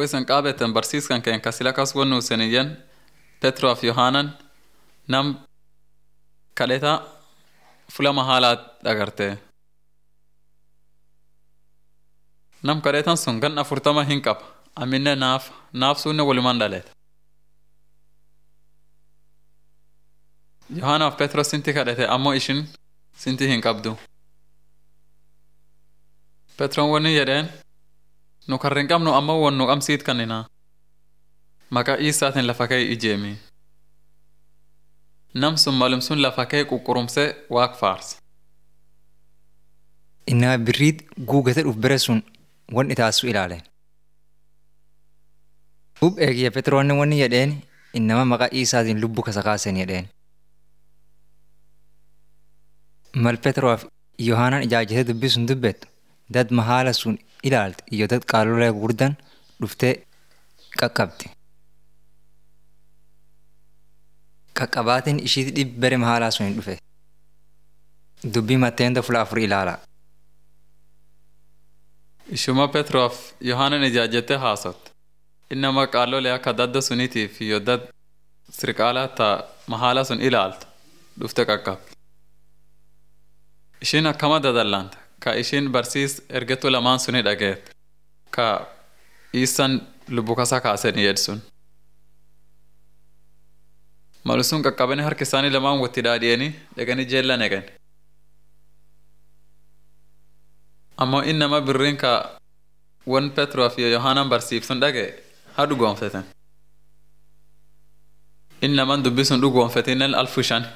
isen qaabeten barsiiskan keen ka sila kas wonnu seniyyen Petroof Yohaanan nam kadheta fulama haalaat dhagarte. Nam kadhetan sun gan afurtama hin qaba. Aminne naaf naaf sunne walumaan dhaleeta. Yohaanaaf Petros sinti kadhate ammoo ishin sinti hin qabdu. Petroon wani jedheen nu karra hin qabnu ammoo won nu qabsiit kannina. Maqaa Iisaatiin lafa ka'e ijeemi. Nam sun malum sun lafa ka'e quqqurumsee waaq faarse. Innaa birriit guugate dhuf bere sun wan itaasu ilaale. Ub eegiyya Petroonni wanni jedheen innama maqaa Iisaatiin lubbu kasa kaasen jedheen. Mal Petroof Yohaanaan ijaajjatee dubbii sun dubbettu dad mahaala sun ilaalte iyo dad qaalolee gurdan dhuftee qaqqabdi. Qaqqabaatiin ishiiti dhibbi bere mahaalaa sun hin dhufe. Dubbii matteenta fula afur ilaala. Ishuma Petroof Yohaanan ijaajjattee haasotte. Innama qaalolee akka dadda suniitiif iyo dad sirqaalaa ta mahaala sun ilaaltu dhufte qaqqabdi. Ishiin akkama dadallante ka ishiin barsiis ergettu lamaan suni dhageette ka iisan lubbu kasa kaasen jedhsun. Malu sun qaqqabanii harki isaanii lamaan watti dhaadhiyanii dhaqanii jeella neqan. Ammoo inni nama birriin ka wan Petroof iyo Yohaanan barsiifsun dhage haa dhugoonfeten. Inni naman dubbii sun dhugoonfetinnen alfu shan.